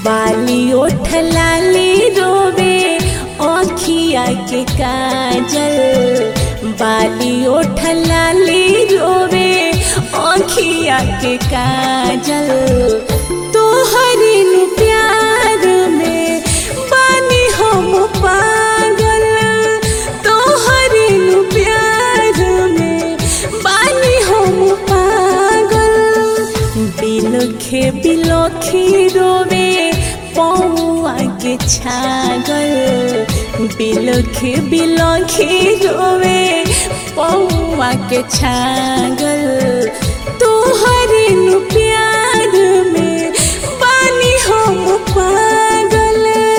बाली ओठ लाली रोवे आँखिया के काजल बाली ओठ लाली रोवे आँखिया के काजल तोहरे नु प्यार में बानी हम पागल तोहरे नु प्यार में बानी हम पागल बिलखे बिलखी रोवे पौआ के छागल बिलखे बिलखी रोवे पौआ के छागल तोहरे नु प्यार में बानी हम पागल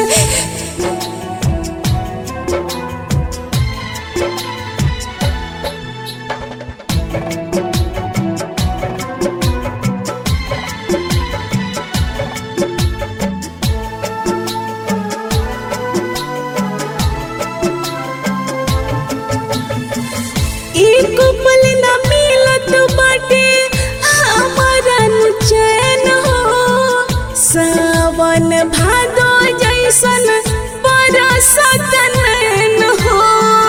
एक पल न मिलत बाटे हमारा नु चैन हो सावन भादो जैसन बरसत नैन हो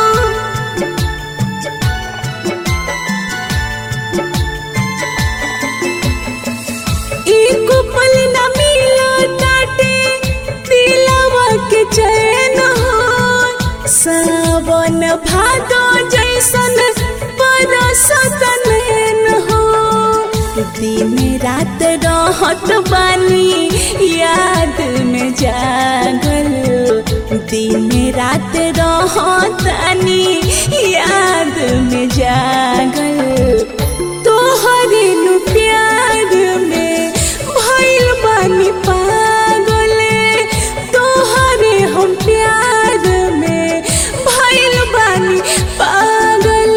एक पल न मिलत बाटे दिलवा के चैन हो सावन भादो जैसन बरसत नैन हो दिन रात रहत बानी याद में जागल दिन रात रहतानी याद में जागल तोहरे नु प्यार में भइल बानी पागल तोहरे हम प्यार में भइल बानी पागल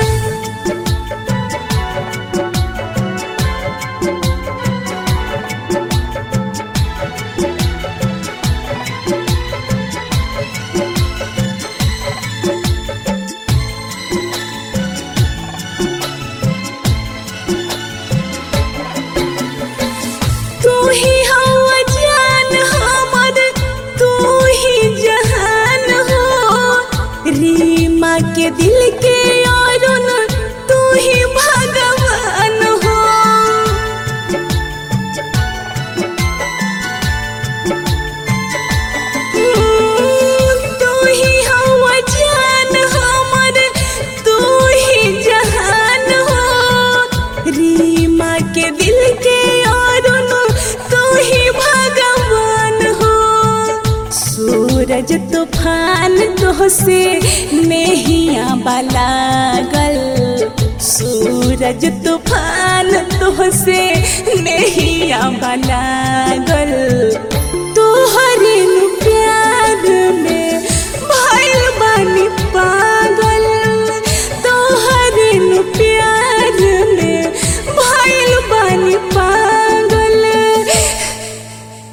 तू ही हवा जान हमर तू ही जहान हो रीमा के दिल के अरुण तू ही भगवान हो तू ही हवा जान हमर तू ही जहान हो रीमा के दिल के अरुण तू ही भगवान हो सूरज तूफान तो से नेहिया बलागल सूरज तूफान तो से नेहिया बलागल